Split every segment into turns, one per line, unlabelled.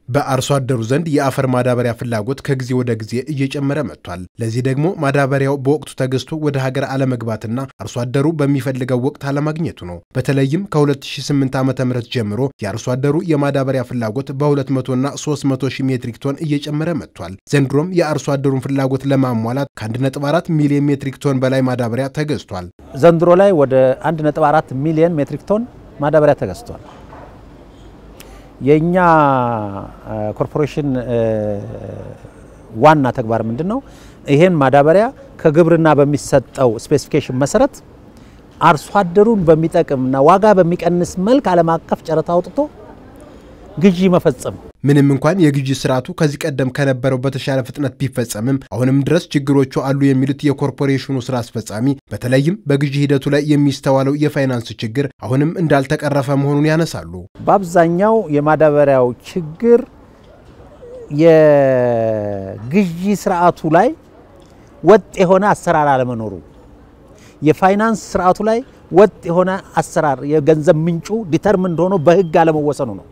በአርሶ አደሩ ዘንድ የአፈር ማዳበሪያ ፍላጎት ከጊዜ ወደ ጊዜ እየጨመረ መጥቷል። ለዚህ ደግሞ ማዳበሪያው በወቅቱ ተገዝቶ ወደ ሀገር አለመግባትና አርሶ አደሩ በሚፈልገው ወቅት አለማግኘቱ ነው። በተለይም ከ2008 ዓ ም ጀምሮ የአርሶ አደሩ የማዳበሪያ ፍላጎት በ200ና 300 ሺህ ሜትሪክ ቶን እየጨመረ መጥቷል። ዘንድሮም የአርሶ አደሩን ፍላጎት ለማሟላት ከ1.4 ሚሊዮን ሜትሪክ ቶን በላይ ማዳበሪያ ተገዝቷል።
ዘንድሮ ላይ ወደ 1.4 ሚሊዮን ሜትሪክ ቶን ማዳበሪያ ተገዝቷል። የእኛ ኮርፖሬሽን ዋና ተግባር ምንድን ነው? ይሄን ማዳበሪያ ከግብርና በሚሰጠው ስፔሲፊኬሽን መሰረት አርሶ አደሩን በሚጠቅምና ዋጋ በሚቀንስ መልክ ዓለም አቀፍ ጨረታ አውጥቶ ግዢ መፈጸም።
ምንም እንኳን የግዢ ስርዓቱ ከዚህ ቀደም ከነበረው በተሻለ ፍጥነት ቢፈጸምም አሁንም ድረስ ችግሮቹ አሉ የሚሉት የኮርፖሬሽኑ ስራ አስፈጻሚ በተለይም በግዢ ሂደቱ ላይ የሚስተዋለው የፋይናንስ ችግር አሁንም እንዳልተቀረፈ መሆኑን ያነሳሉ።
በአብዛኛው የማዳበሪያው ችግር የግዢ ስርዓቱ ላይ ወጥ የሆነ አሰራር አለመኖሩ፣ የፋይናንስ ስርዓቱ ላይ ወጥ የሆነ አሰራር የገንዘብ ምንጩ ዲተርምንድ ሆኖ በህግ አለመወሰኑ ነው።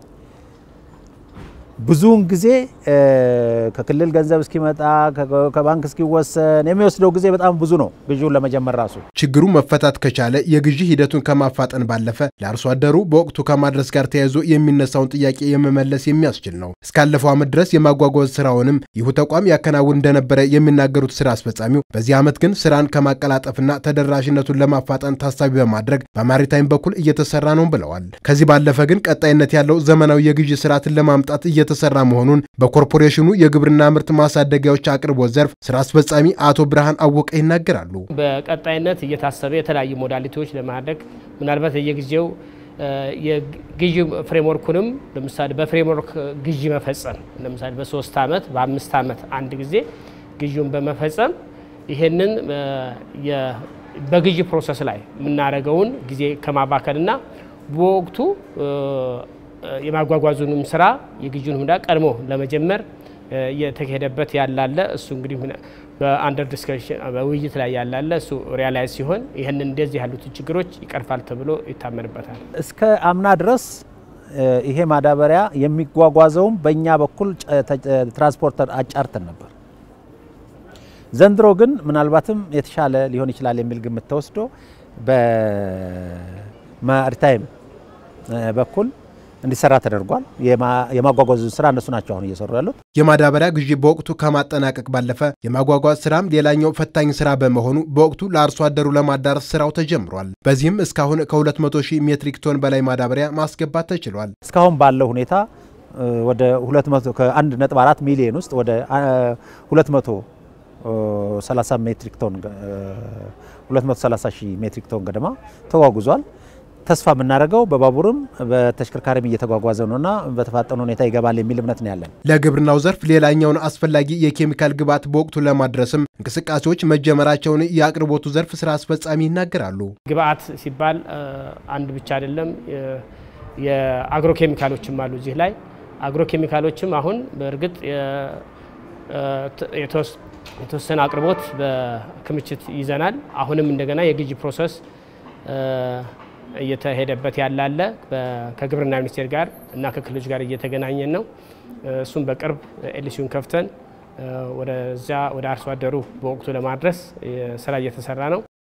ብዙውን ጊዜ ከክልል ገንዘብ እስኪመጣ ከባንክ እስኪወሰን የሚወስደው ጊዜ በጣም ብዙ ነው። ግዢውን ለመጀመር ራሱ
ችግሩ መፈታት ከቻለ የግዢ ሂደቱን ከማፋጠን ባለፈ ለአርሶ አደሩ በወቅቱ ከማድረስ ጋር ተያይዞ የሚነሳውን ጥያቄ የመመለስ የሚያስችል ነው። እስካለፈው ዓመት ድረስ የማጓጓዝ ስራውንም ይሁ ተቋም ያከናውን እንደነበረ የሚናገሩት ስራ አስፈጻሚው በዚህ ዓመት ግን ስራን ከማቀላጠፍና ተደራሽነቱን ለማፋጠን ታሳቢ በማድረግ በማሪታይም በኩል እየተሰራ ነው ብለዋል። ከዚህ ባለፈ ግን ቀጣይነት ያለው ዘመናዊ የግዢ ስርዓትን ለማምጣት እየተሰራ መሆኑን በኮርፖሬሽኑ የግብርና ምርት ማሳደጊያዎች አቅርቦት ዘርፍ ስራ አስፈጻሚ አቶ ብርሃን አወቀ ይናገራሉ።
በቀጣይነት እየታሰበ የተለያዩ ሞዳሊቲዎች ለማድረግ ምናልባት የጊዜው የግዢ ፍሬምወርኩንም ለምሳሌ በፍሬምወርክ ግዢ መፈጸም ለምሳሌ በሶስት ዓመት በአምስት ዓመት አንድ ጊዜ ግዢውን በመፈጸም ይሄንን በግዢ ፕሮሰስ ላይ የምናደርገውን ጊዜ ከማባከልና በወቅቱ የማጓጓዙንም ስራ የግዢውን ሁኔታ ቀድሞ ለመጀመር እየተካሄደበት ያላለ እሱ እንግዲህ በአንደር ዲስከሽን በውይይት ላይ ያላለ እሱ ሪያላይዝ ሲሆን ይህንን እንደዚህ ያሉትን ችግሮች ይቀርፋል ተብሎ ይታመንበታል።
እስከ አምና ድረስ ይሄ ማዳበሪያ የሚጓጓዘውም በእኛ በኩል ትራንስፖርተር አጫርተን ነበር። ዘንድሮ ግን ምናልባትም የተሻለ ሊሆን ይችላል የሚል ግምት ተወስዶ በማሪታይም በኩል እንዲሰራ ተደርጓል። የማጓጓዙ ስራ እነሱ ናቸው አሁን እየሰሩ ያሉት።
የማዳበሪያ ግዢ በወቅቱ ከማጠናቀቅ ባለፈ የማጓጓዝ ስራም ሌላኛው ፈታኝ ስራ በመሆኑ በወቅቱ ለአርሶ አደሩ ለማዳረስ ስራው ተጀምሯል። በዚህም እስካሁን ከ200 ሺህ ሜትሪክ ቶን በላይ ማዳበሪያ ማስገባት ተችሏል።
እስካሁን ባለው ሁኔታ ወደ 200 ከ1.4 ሚሊዮን ውስጥ ወደ 230 ሜትሪክ ቶን 230 ሺህ ሜትሪክ ቶን ገደማ ተጓጉዟል። ተስፋ የምናደርገው በባቡርም በተሽከርካሪም እየተጓጓዘ ነውና በተፋጠነ ሁኔታ ይገባል የሚል እምነት ነው ያለን።
ለግብርናው ዘርፍ ሌላኛውን አስፈላጊ የኬሚካል ግብዓት በወቅቱ ለማድረስም እንቅስቃሴዎች መጀመራቸውን የአቅርቦቱ ዘርፍ ስራ አስፈጻሚ ይናገራሉ።
ግብዓት ሲባል አንድ ብቻ አይደለም፣ የአግሮ ኬሚካሎችም አሉ እዚህ ላይ አግሮ ኬሚካሎችም አሁን በእርግጥ የተወሰነ አቅርቦት በክምችት ይዘናል። አሁንም እንደገና የግዢ ፕሮሰስ እየተሄደበት ያላለ ከግብርና ሚኒስቴር ጋር እና ከክልሎች ጋር እየተገናኘን ነው። እሱም በቅርብ ኤልሲውን ከፍተን ወደዚያ ወደ አርሶ አደሩ በወቅቱ ለማድረስ ስራ እየተሰራ ነው።